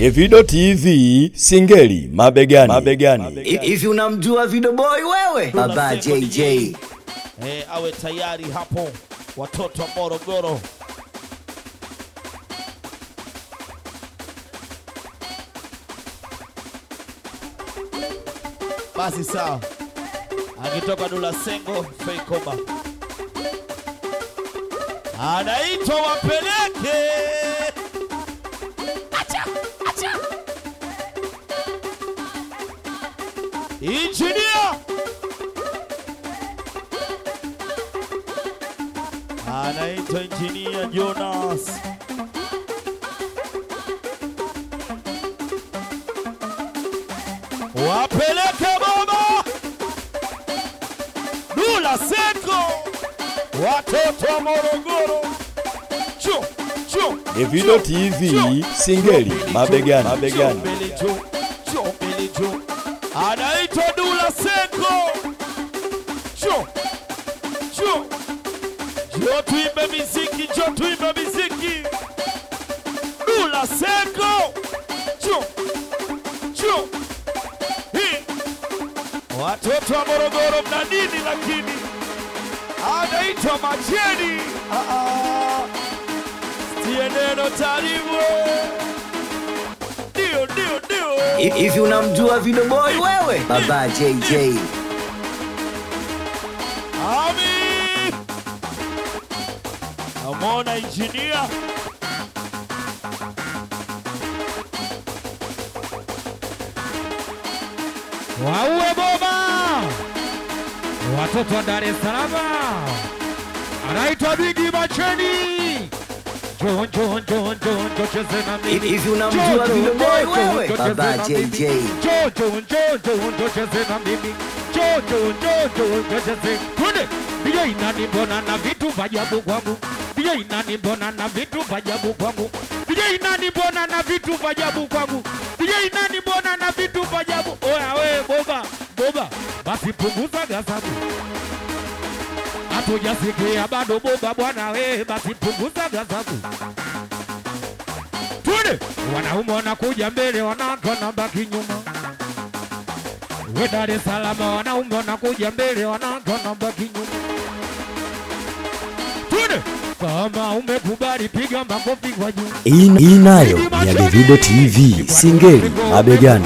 Evido TV Singeli mabegani. mabegani. Hivi unamjua Video Boy wewe? Baba JJ. Eh, awe tayari hapo watoto wa Morogoro. Basi sawa, akitoka Dula Sengo Feikoba anaitwa wapeleke acha, acha. Injinia anaitwa Injinia Jonas. Wapeleke baba Dula Seko, watoto wa Morogoro. Chu, chu, Evido chu, TV chu. Singeli mabegani. mabegani. Mbele juu, juu, mbele juu. Anaitwa Dula Seko. Juu, juu. Njoo tuimbe miziki, njoo tuimbe miziki. Dula Seko. Juu, juu. Hii. Watoto wa Morogoro mna nini lakini? Anaitwa Macheni. Ah, ah. Sitie neno taribu. Ndio, ndio, ndio. Hivi unamjua Video Boy wewe? Baba JJ. Ami! Amona injinia Waue boba watoto wa Dar es Salaam, anaitwa Bigi Macheni. Njoo njoo njoo njoo njoo cheze na mimi. Hivi unamjua Njoo, njoo, Video Boy njoo, wewe? njoo Baba cheze na mimi. JJ. Njoo njoo njoo njoo njoo cheze na mimi. Njoo njoo njoo njoo njoo cheze. Twende. Ndiyo inani mbona na vitu vya ajabu kwangu. Ndiyo inani mbona na vitu vya ajabu kwangu. Ndiyo inani mbona na vitu vya ajabu kwangu. Ndiyo inani mbona na vitu vya ajabu. Oya we boba boba, basi punguza gazabu. Hatujasikia bado boba bwana we, basi punguza gazabu. Twende. Wanaume wanakuja mbele, wanawake wanabaki nyuma. We Dar es Salaam, wanaume wanakuja mbele, wanawake wanabaki nyuma. Twende. Kama umekubali piga makofi kwa juu. Hii hii nayo ni ya Evido TV Singeli mabegani.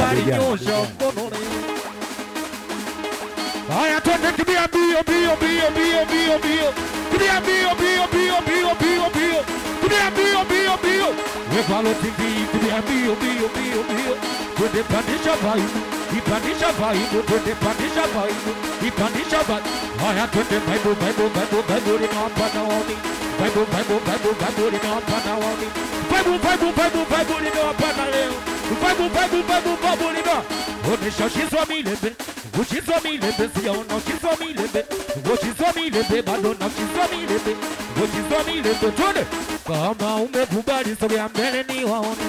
Haya, twende kimbia mbio mbio mbio mbio mbio mbio, kimbia mbio mbio mbio mbio mbio mbio, kimbia mbio mbio mbio, Wekalo TV, kimbia mbio mbio mbio mbio, twende pandisha vaibu, ipandisha vaibu, twende pandisha vaibu, ipandisha vaibu. Haya, twende vaibu vaibu vaibu vaibu linawapa naoni, vaibu vaibu vaibu vaibu linawapa naoni, vaibu vaibu vaibu vaibu linawapa na leo, vaibu vaibu vaibu vaibu linawapa Onesha ushizwa milebe, ushizwa milebe, sijaona ushizwa milebe, ushizwa milebe, bado na ushizwa milebe, ushizwa milebe, twende. Kama umekubali sogea mbele ni waone.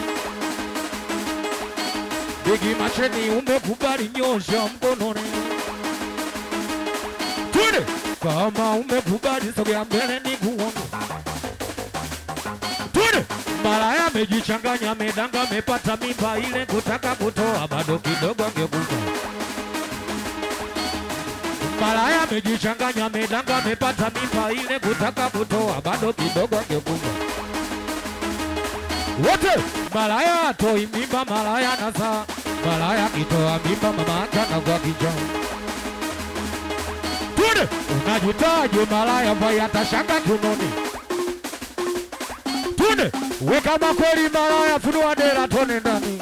Bigi Macheni umekubali nyosha mkononi. Twende. Kama umekubali sogea mbele ni kuone. Twende. Malaya amejichanganya, amedanga, amepata mimba ile kutaka kutoa, bado kidogo angekufa. Malaya amejichanganya, amedanga, amepata mimba ile kutaka kutoa, bado kidogo angekufa. Wote malaya atoi mimba, malaya nazaa, malaya akitoa mimba, mama yake anakuwa kijana. Twende, unajitaje malaya ambaye atashanga kiunoni? Twende, we kama kweli malaya, funua dera tone ndani.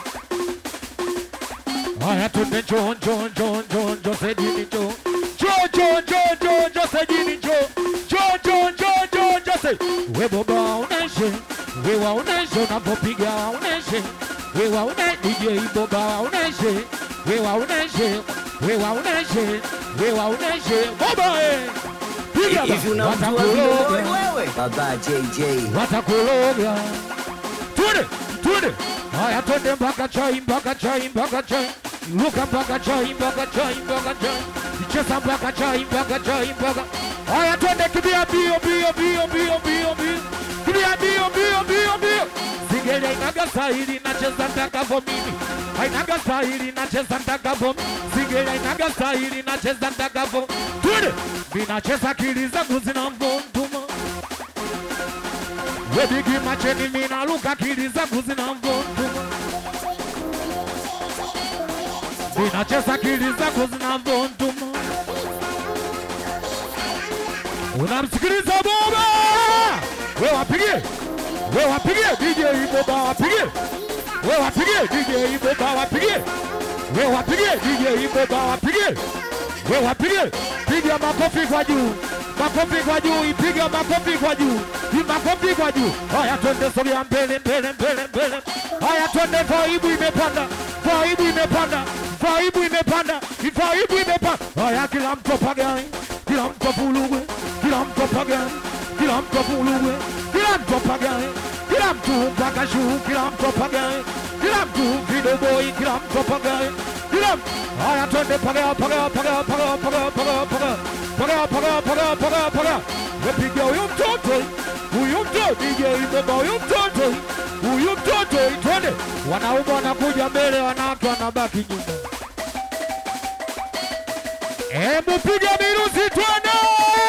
Haya, twende, njoo njoo njoo njoo njoo sejini njoo njoo njoo njoo njoo njoo sejini njoo njoo njoo njoo njoo njoo se we boba uneshe we waoneshe unapopiga waoneshe we waone DJ boba waoneshe we waoneshe we waoneshe we waoneshe boba eh piga Hivi ba- unamjua Video Boy watakuloga wewe? Baba JJ. watakuloga. Twende, twende. Haya, twende mpaka chai, mpaka chai, mpaka chai. Luka mpaka chai, mpaka chai, mpaka chai. Cheza mpaka chai, mpaka chai, mpaka. Haya, twende kimbia mbio, mbio, mbio, mbio, mbio, mbio. Kimbia mbio, mbio, mbio, mbio. Sigele hainaga stahili nacheza ndakavo mimi hainaga stahili nacheza ndakavo singeli hainaga stahili nacheza ndakavo twende minacheza akili zangu zinamvontuma webigi macheni minaluka akili zangu zinamvontuma minacheza akili zangu zinamvontuma unamsikiliza Boba, we wapigie, we wapigie DJ Boba, wapigie, we wapigie DJ Boba, wapigie, we wapigie DJ Boba, wapigie, we wapigie, piga makofi kwa juu, makofi kwa juu, ipiga makofi kwa juu, i makofi kwa juu. Haya, twende sogea mbele, mbele, mbele, mbele. Haya, twende, vaibu imepanda, vaibu imepanda, vaibu imepanda, vaibu imepanda. Haya, kila mtu apagae, kila mtu apulugwe, kila mtu apagae, kila mtu apulugwe, kila mtu apagae, kila mtu mpaka juu, kila mtu apagae, kila mtu vidoboi, kila mtu apagae, kila mtu haya, twende pagea, pagea, pagea, pagea, pagea, pagea, pagea, pagea, pagea, pagea, pagea, pagea. Wepiga huyu mtoto, huyu mtoto, DJ Baba, huyu mtoto, huyu mtoto, twende. Wanaume wanakuja mbele, wanawake wanabaki nyuma. Hebu piga miruzi twende.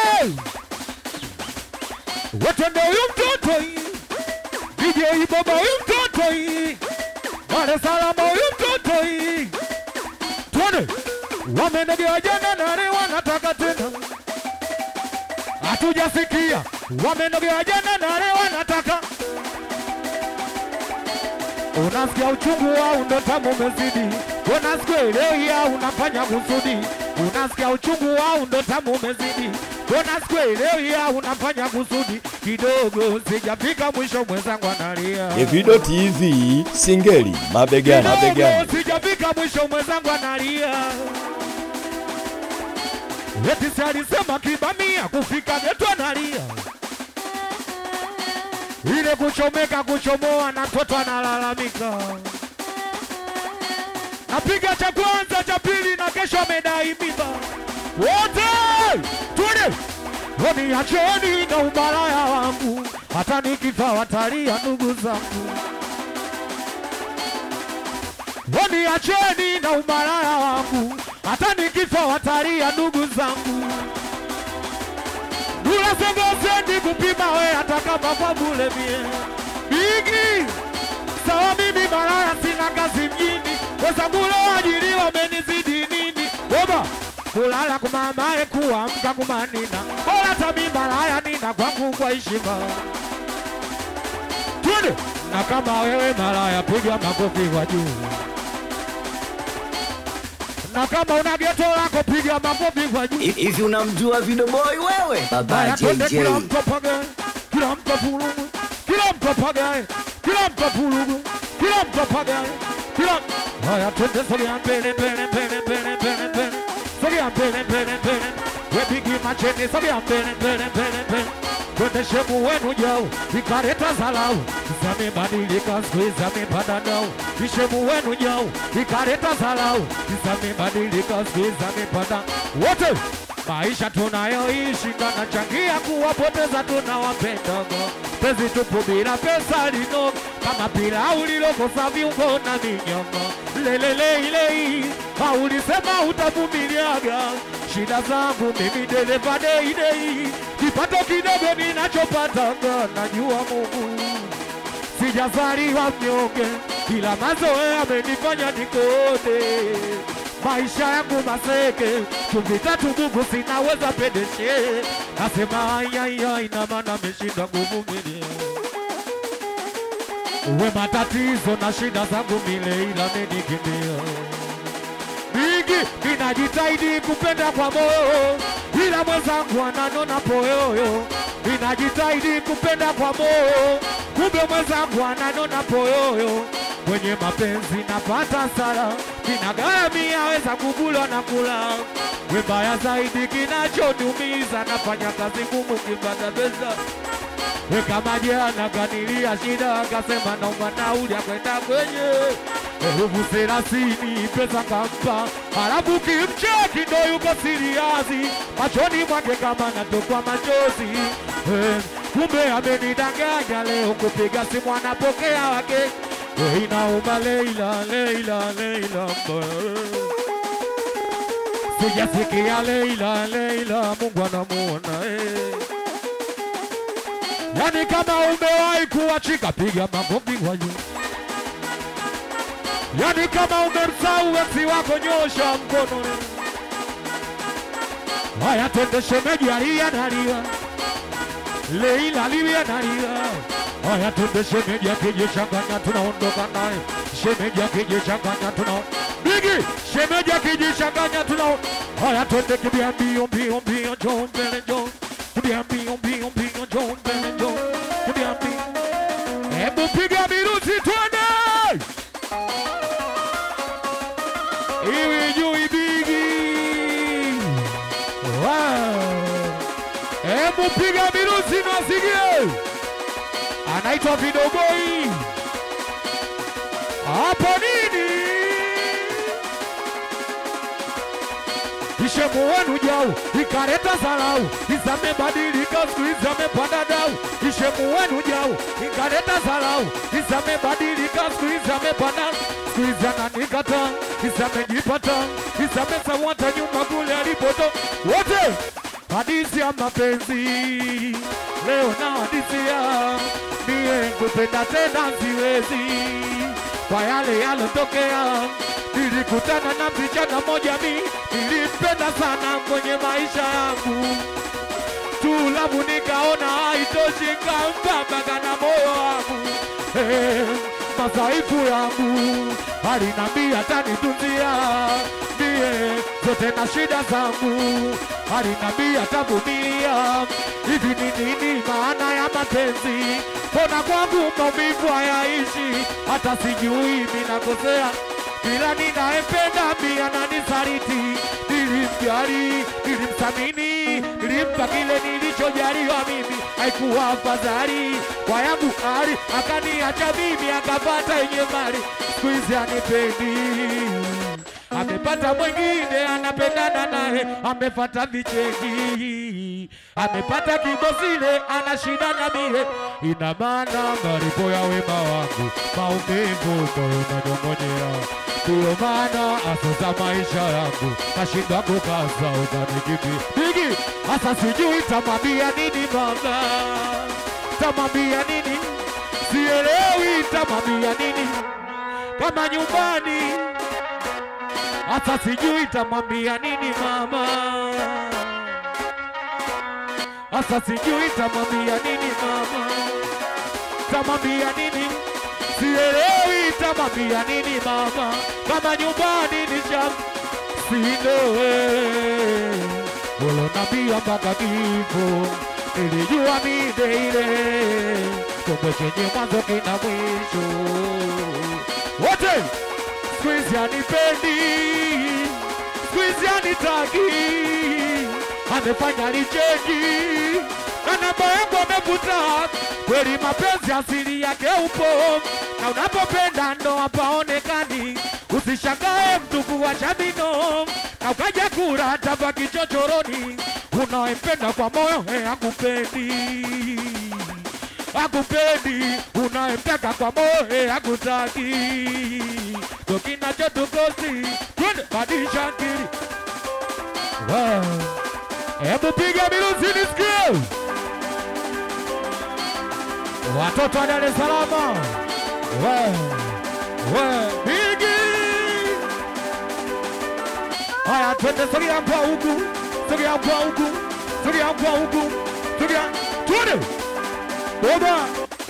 Watende huyu mtoto hii. DJ Baba huyu mtoto hii. Dar es Salaam huyu mtoto hii. Twende. Wamenegea jana na leo wanataka tena. Hatujasikia. Wamenogea jana na leo wanataka. Unasikia uchungu wao ndo tamu umezidi. Unasikia leo ya unafanya kusudi. Unasikia uchungu wao ndo tamu umezidi. Unasikia leo ya unafanya kusudi. Kidogo sijafika mwisho mwenzangu analia. Davido TV Singeli mabegani mabegani. Kidogo sijafika mwisho mwenzangu analia. Eti si alisema kibamia kufika geto analia. Ile kuchomeka kuchomoa na mtoto analalamika. Napiga cha kwanza cha pili na kesho amedai mimba. Wote twende Woni acheni na umalaya wangu, hata nikifa watalia ndugu zangu. Woni acheni na umalaya wangu, hata nikifa watalia ndugu zangu. Dula sengosendi kupima we hata kama kwa bule mie Bigi sawa mimi malaya sina kazi mjini wenzangu ajili wamenizidi nini Boba kulala kumamae kuamka kumanina bora tami malaya nina kwangu kwa heshima Twende na kama wewe malaya piga makofi kwa juu na kama una geto lako piga makofi kwa juu Hivi unamjua Video Boy wewe? Baba Haya, twende JJ. kila mtu apagae, kila mtu apulugwe, kila mtu apagae, kila mtu apulugwe, kila mtu apagae, kila haya, twende sogea mbele mbele mbele mbele mbele mbele, sogea mbele mbele mbele, wepigi macheni, sogea mbele mbele mbele mbele, twende shemu wenu jau, ikaleta zalau, zamebadilika siku hizi amepanda dau, ishemu wenu jau, ikaleta zalau, zamebadilika siku hizi amepanda wote maisha tunayoishi kanachangia kuwapoteza tunawapendaga pezi tupu bila pesa lino kama pilau lilokosa viungo na minyama leleleilei haulisema utavumiliaga shida zangu mimi dereva deidei kipato kidogo ninachopataga najua Mungu sijazaliwa mnyonge, ila mazoea amenifanya nikode. Maisha yangu maseke, chumvi tatu bubu sinaweza pedeshe. Nasema ayaya, ina maana ameshinda kuvumilia. Uwe matatizo na shida zangu mile, ila amenikimbia mingi ninajitahidi kupenda kwa moyo, ila mwenzangu ananona poyoyo. Ninajitahidi kupenda kwa moyo, kumbe mwenzangu ananona poyoyo. Kwenye mapenzi napata sala, kinagharamia weza kubulwa na kula. Wembaya zaidi kinachoniumiza, nafanya kazi ngumu kipata pesa We kama jana kanilia shida, akasema naomba nauli ya kwenda kwenye elfu thelathini pesa kampa, halafu kimcheki ndo yuko siriazi, machoni mwake kama natokwa machozi. Eh, Kumbe amenidanganya leo, kupiga simu anapokea wake Eh, inauma Leila, Leila, Leila mbaya. Sijasikia Leila, Leila, Mungu anamuona eh. Yani kama umewahi kuachika, piga makofi kwa juu. Yani kama umemsahau eksi wako, nyosha mkono. Haya, twende shemeji, alia nalia, Leila alia nalia. Haya, twende shemeji, akijichanganya tunaondoka naye. Shemeji akijichanganya tunao Bigi, shemeji akijichanganya tunao Haya, twende kimbia mbio mbio mbio, njoo mbele njoo kimbia mbio mbio mbio, njoo mbele njoo kimbia mbio. Hebu piga miruzi, twende iwi juu ibigi. Wow. Hebu piga miruzi nasikie, anaitwa Vidogoi. Hapo nini? Ishemu wenu jau ikareta salau, isamebadilika siku hizi amepanda dau. Ishemu wenu jau ikareta salau, isamebadilika siku hizi amepanda siku hizi ananikata, isamejipata, isamesawata nyuma kule alipoto wote. Hadithi ya mapenzi leo na hadithi ya mie kupenda tena siwezi kwa yale yalotokea. Nilikutana na msichana moja mi nilimpenda sana kwenye maisha yangu, tulabu nikaona haitoshi, nikampa mpaka na moyo wangu eh, masaifu yangu alinambia tanitunzia mie zote na shida zangu, alinambia tavumilia. Hivi ni nini maana ya mapenzi? Mbona kwangu maumivu hayaishi, hata sijui minakosea kila ninayempenda pia nanisaliti. Nilimjali, nilimthamini, nilimpa kile nilichojaliwa mimi, haikuwa afadhali kwa yangu hali, akaniacha mimi, akapata yenye mali, siku hizi anipendi amepata mwingine anapendana naye, amefata vicheki, amepata kibosile, ana shida na mie. Ina maana malipo ya wema wangu maumivu moyo nanyong'onyea, ndiyo maana asoza maisha yangu nashindwa kukaza ukanikipi bigi. Hasa sijui tamwambia nini mama, tamwambia nini, sielewi tamwambia nini kama nyumbani hata sijui tamwambia nini mama, hata sijui tamwambia nini mama, tamwambia nini, sielewi tamwambia nini mama, kama nyumbani ni sham sindowe ulonambia mpaka kifo, nilijua mide ile, kumbe chenye mwanzo kina mwisho wote siku hizi anipendi, siku hizi anitaki, amefanya licheji na namba yangu amefuta. Kweli mapenzi asili yake upo, na unapopenda ndo hapaonekani. Usishangae mtu kuwasha bino na ukaja kura tapa kichochoroni. Unayempenda kwa moyo he akupendi akupendi, unayemtaka kwa moyo hakutaki. Ndo kinachotukosi, twende badilisha akili. Wow. Hebu piga miruzi nisikie, watoto wa Dar es Salaam. Wow. Wow. Bigi. Haya, twende sogea kwa huku, sogea kwa huku, sogea kwa huku, sogea, twende baba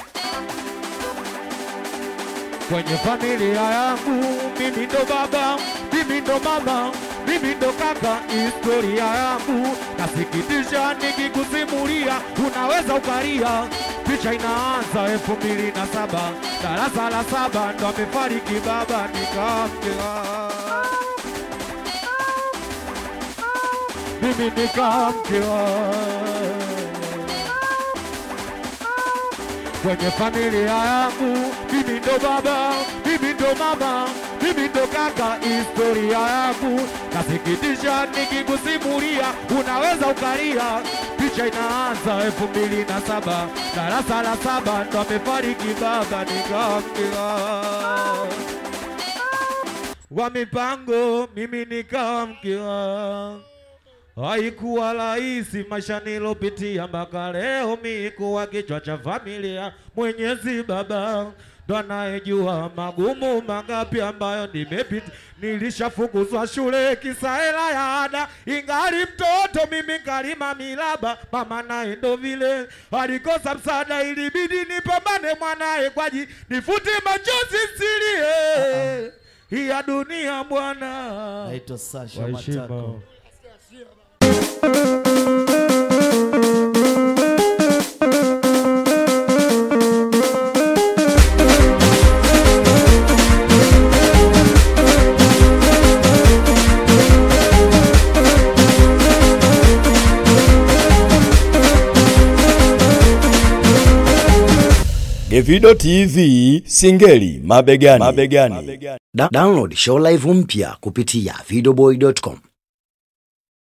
kwenye familia yangu, mimi ndo baba, mimi ndo mama, mimi ndo kaka. Historia yangu nasikitisha nikikusimulia, unaweza ukalia. Picha inaanza elfu mbili na saba darasa la saba, ndo amefariki baba, nikamkewa mimi nikamkewa kwenye familia yangu, mimi ndo baba, mimi ndo mama, mimi ndo kaka. Historia yangu nasikitisha nikikusimulia, unaweza ukalia. Picha inaanza elfu mbili na saba darasa la saba, ndo amefariki baba, nikamkewa wa mipango, mimi nikawa mke wako. Haikuwa rahisi maisha nilopitia mpaka leo mi kuwa kichwa cha familia. Mwenyezi Baba ndo anayejua magumu mangapi ambayo nimepita. Nilishafukuzwa shule kisa hela ya ada, ingali mtoto mimi kalima milaba. Mama naye ndo vile alikosa msaada, ilibidi nipambane mwanaye kwaji nifute machozi silie hii ya dunia bwana. Naitwa Sasha Kwa heshima. Matako. Davido TV Singeli mabegani. mabegani. Da download show live mpya kupitia videoboy.com